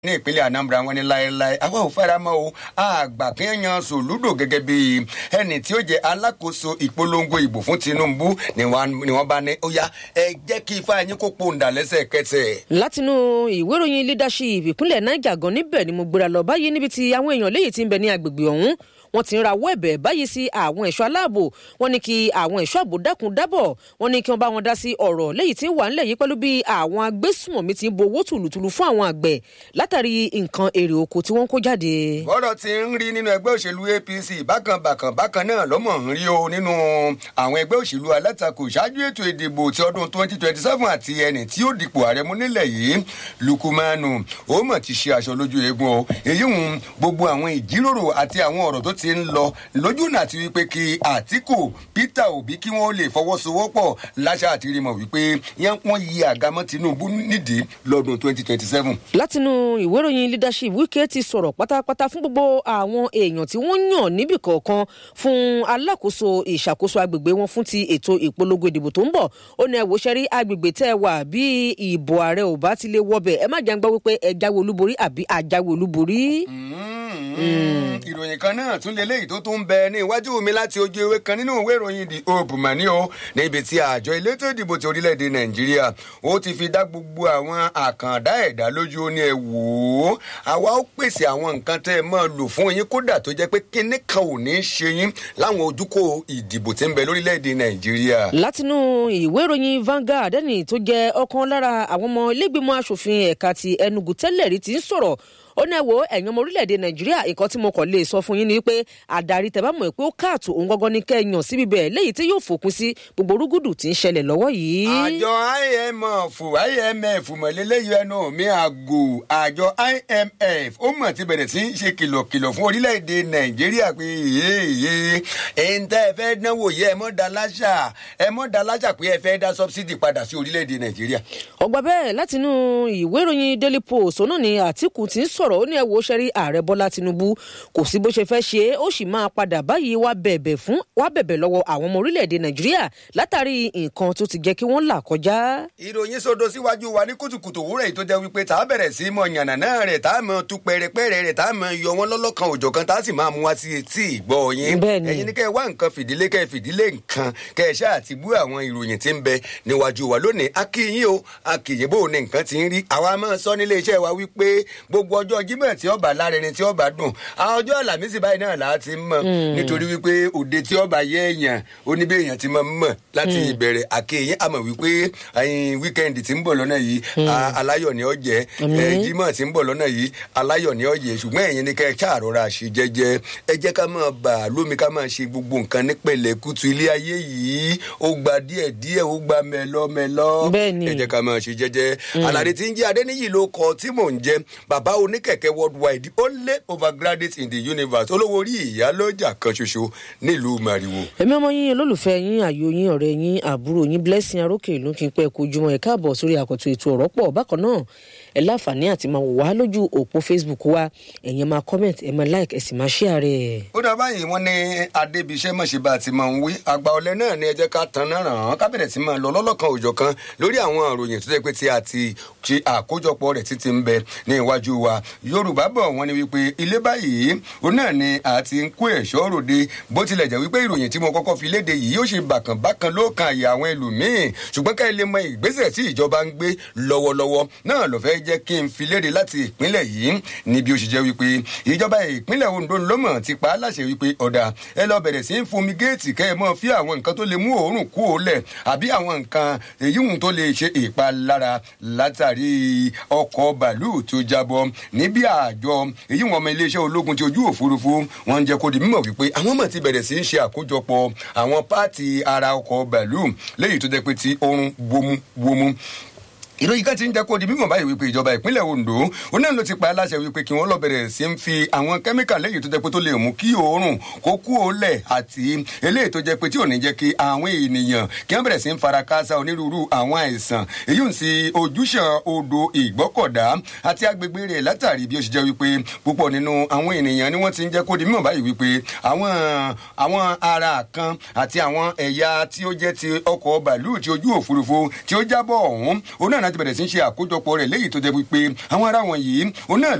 ní ìpínlẹ̀ anambra wọn ní láéláé àwa ò fara mọ́ o àgbà kí ń yan sòlúdò gẹ́gẹ́ bí ẹni tí ó jẹ́ alákòóso ìpolongo ìbò fún tinubu ni wọ́n bá ní ó yá ẹ jẹ́ kí ifá yín kó pòǹdà lẹ́sẹ̀kẹsẹ̀. látinú ìwé ìròyìn leadership ìpínlẹ̀ niger gan níbẹ̀ ni mo gbéra lọ báyìí níbi tí àwọn èèyàn léyìí ti ń bẹ ní agbègbè ọ̀hún wọ́n ti ń rawọ́ ẹ̀bẹ̀ báyìí sí àwọn ẹ̀ṣọ́ aláàbò wọ́n ní kí àwọn ẹ̀ṣọ́ ààbò dákun dábọ̀ wọ́n ní kí wọ́n bá wọn dá sí ọ̀rọ̀ léyìí tí ń wà ńlẹ̀ yìí pẹ̀lú bí àwọn agbésùmọ̀mí ti ń bo owó tùlùtùlù fún àwọn àgbẹ̀ látàrí nǹkan èrè oko tí wọ́n ń kó jáde. bọ́dọ̀ ti ń rí nínú ẹgbẹ́ òṣèlú apc bákan bákan bákan náà lọ́mọ̀ ń rí o nínú àwọn ẹgbẹ́ òṣèlú alátakò ṣáájú ètò ìdìbò ti ọdún twenty twenty seven àti ẹni tí ó dipò ààrẹ mú nílẹ̀ yìí lukumanu ó mọ̀ ti ṣe aṣọ lójú eegun o èyí ń gbogbo àwọn ìjíròrò àti àwọn ọ̀rọ̀ tó ti ń lọ lójú náà ti wípé kí àtìkù peter obi kí wọ́n lè fọwọ́sowọ́pọ̀ láṣà àti rímọ̀ wípé wọ́n yí àgámọ́ tinubu nídìí lọ́dún twenty twenty seven. látinú ìwé ìròyìn leadership wike ti sọ̀rọ̀ pátápátá fún gbogbo àwọn èèyàn tí wọ́n yàn níbì kọ̀ọ̀kan fún alákòóso ìṣàkóso agbègbè wọn fún ti ètò ìpolongo ìdìbò tó ń bọ̀ ó ní ẹ̀wò ṣẹ́rí agbègbè tẹ́ ẹ wà bí ìbò ààrẹ ò bá ti lè wọbẹ̀ ẹ má jẹ́ ń gbọ́ wípé ẹ jáwé olúborí àbí àjáwé olúborí. ìròyìn kan náà tún lè léyìí tó tún ń bẹ ní iwájú mi láti ojú ewé kan nínú ìwé ìròyìn the hope mani o níbi tí àjọ elétò ìdìbò ti orílẹ̀-èdè nàìjíríà ó ti fi dá gbogbo àwọn àkàndá ẹ̀dá lójú ó ní ẹ wò ó àwa ó pèsè àwọn nǹkan tẹ́ ẹ máa lò fún yín kódà tó jẹ́ pé kíní kan ò ní í ṣe yín láwọn ojúkò ìdìbò tí ń bẹ lórílẹ̀-èdè nàìjíríà. látinú ìwé ìròyìn Vanguard ẹni tó jẹ́ ọ̀kan lára àwọn ọmọ ilégbèmọ̀ asòfin ẹ̀ka ti Enugu tẹ́lẹ̀ rí ti ń sọ̀rọ̀ ó ní ẹ wo ẹ̀yin ọmọ orílẹ̀-èdè nàìjíríà nǹkan tí mo kàn lè sọ fún yín ni pé àdarí tẹ̀ bá mọ̀ pé ó káàtó òun gọ́gọ́ ní kẹ́yàn síbi bẹ́ẹ̀ léyìí tí yóò fòpin sí gbogbo rúgùdù tí ń ṣẹlẹ̀ lọ́wọ́ yìí. àjọ imf imf mọ̀lẹ́lẹ́yìn ẹnu mi àgò àjọ imf ó mọ̀ ti bẹ̀rẹ̀ sí í ṣe kìlọ̀kìlọ̀ fún orílẹ̀-èdè nàìjíríà pé yéèyé ẹ̀yin tẹ́ ẹ fẹ́ dánwò yẹ ẹ mọ́ da láṣà ẹ mọ́ da láṣà pé ẹ fẹ́ dá sọ́bsidì padà sí orílẹ̀-èdè nàìjíríà. ọgbà bẹ́ẹ̀ látinú ìwé ìròyìn daily post náà ni àtìkù ti ń sọ̀rọ̀ ó ní ẹ wo sẹ́rí ààrẹ bọ́lá tinubu kò sí bó ṣe fẹ́ ṣe é ó sì máa padà báyìí wá bẹ̀bẹ̀ fún wá bẹ̀bẹ̀ lọ́wọ́ àwọn ọmọ orílẹ̀-èdè nàìjíríà látàrí nǹkan tó ti jẹ́ kí wọ́n là kọjá. ìròyìn sọdọ síwájú wa ní kùtùkùtù òwúrọ̀ yìí tó jẹ́ wípé tá a bẹ̀rẹ̀ sí mọ yànnà náà rẹ̀ tá a mọ tu pẹ̀rẹ̀pẹ̀rẹ̀ rẹ̀ tá a mọ yọ wọn lọ́lọ́kan òjọ̀ kan tá a sì máa mú wá sí etí ìgbọ́ yín. ẹ̀yin ní kẹ́ ẹ wá nǹkan fìdílé kẹ́ ẹ fìdílé nǹkan kẹ́ ẹ ṣáà ti bú àwọn ìròyìn tí ń bẹ níwájú wa lónìí akíyín o akíyín bò ní nǹkan ti ń rí àwa máa sọ nílé iṣẹ́ wa wípé gbogbo ọjọ́ jímọ̀ tí ọba lárinrin tí ọba dùn àwọn ọjọ́ àlàmísì báyìí náà là á ti mọ̀ nítorí wípé òde tí ọba yẹ èèyàn oníbẹ̀ èèyàn ti mọ̀ mọ̀ láti ìbẹ̀rẹ̀ àkéyìn àmọ̀ wípé wíkẹ́ndì tí ń bọ̀ lọ́nà yìí aláyọ̀ ni ó jẹ́ jímọ̀ tí ń bọ̀ lọ́nà yìí aláyọ̀ ni ó jẹ́ ṣùgbọ́n ẹ̀yin ni kẹ́ ẹ ṣàrọ̀ra ṣe jẹ́jẹ́ ẹ jẹ́ ká máa bà lómi ká máa ṣe gbogbo nǹkan ní pẹ̀lẹ́kùtù ilé ayé yìí ó gba díẹ̀ díẹ̀ ó gba mẹ́lọ́mẹ́lọ́ ẹ jẹ́ ká máa ṣe jẹ́jẹ́ alárè tí ń jẹ́ adéníyì ló kọ tí mò ń jẹ́ bàbá oníkẹ̀kẹ́ worldwide the only overgraduate in the universe olówó orí ìyálọ́jà kan ṣoṣo nílùú mariwo. èmi ọmọ yín olólùfẹ́ yín àyò yín ọ̀rẹ́ yín àbúrò yín blessing arókè ìlú kí n pẹ́ kojúmọ́ ẹ̀ káàbọ̀ sórí àkọ́tún ètò ọ̀rọ̀ pọ̀ bákan náà ẹ láǹfààní àti máa wò wá lójú òpó facebook wa ẹ̀yin máa comment ẹ̀ máa like ẹ̀ sì máa share rẹ̀. ó dá báyìí wọn ní adébíṣẹ́ mọ̀ṣẹ́ bá ti máa ń wí àgbà ọ̀lẹ́ náà ni ẹ jẹ́ ká tan náà ràn án ká bẹ̀rẹ̀ sí máa lọ lọ́lọ́kan òjọ̀ kan lórí àwọn àròyìn tó jẹ́ pé tí a ti ṣe àkójọpọ̀ rẹ̀ títí ń bẹ ní iwájú wa yorùbá bọ̀ wọ́n ní wípé ilé báyìí òun náà ni a ti ń kó ẹ̀ṣọ́ ròde bó tilẹ̀ jẹ́ wípé ìròyìn tí mo kọ́kọ́ fi léde yìí yóò ṣe bàkàn bákan ló kan àyè àwọn ẹlòmíín ṣùgbọ́n ká ilé mọ ìgbésẹ̀ tí ìjọba ń gbé lọ́wọ́lọ́wọ́ náà ló fẹ́ jẹ́ kí n fi léde láti ìpínlẹ̀ yìí níbi ó ṣe jẹ́ wípé ìjọba ìpínlẹ̀ ondo lọ́mọ̀ ti pa á láṣẹ wípé ọ̀dà ẹ lọ bẹ̀rẹ̀ sí í fumi géètì kẹ́ ẹ mọ́ fi àwọn nǹkan tó lè mú òórùn kú òólẹ̀ àbí àwọn nǹkan èyíhùn tó lè ṣe ìpalára látàrí ọkọ̀ bàálù tó jábọ́ níbi àjọ èyí wọn ọmọ iléeṣẹ́ ológun ti ojú òfurufú wọn ń jẹ́ kó di mímọ̀ wípé àwọn mọ̀ ti bẹ̀rẹ̀ sí í ṣe àkójọpọ̀ àwọn páàtì ara ọkọ̀ bàálù léyìí tó jẹ́ pé ti oorun wómúwómú ìròyìn kan ti ń jẹ́ kó di mímọ̀ báyìí wípé ìjọba ìpínlẹ̀ ondo òun náà ló ti pa aláṣẹ wípé kí wọ́n lọ bẹ̀rẹ̀ sí ń fi àwọn kẹ́míkà lẹ́yìn tó jẹ́ pé tó lè mú kí òórùn kó kú òólẹ̀ àti eléyìí tó jẹ́ pé tí ò ní jẹ́ kí àwọn ènìyàn kí wọ́n bẹ̀rẹ̀ sí ń fara káásá onírúurú àwọn àìsàn èyí ń sí ojúṣàn odò ìgbọ́kọ̀dá àti agbègbè rẹ̀ látàrí bí ó ṣe jẹ́ wípé púpọ̀ nínú àwọn ènìyàn ni wọ́n ti ń jẹ́ kó di mímọ̀ báyìí wípé àwọn àwọn ara kan àti àwọn ẹ̀yà tí ó jẹ́ ti ọkọ̀ bàálù tí ojú òfurufú tí ó jábọ̀ ọ̀hún òun náà náà ti bẹ̀rẹ̀ sí í ṣe àkójọpọ̀ rẹ̀ léyìí tó jẹ́ wípé àwọn ará wọn yìí òun náà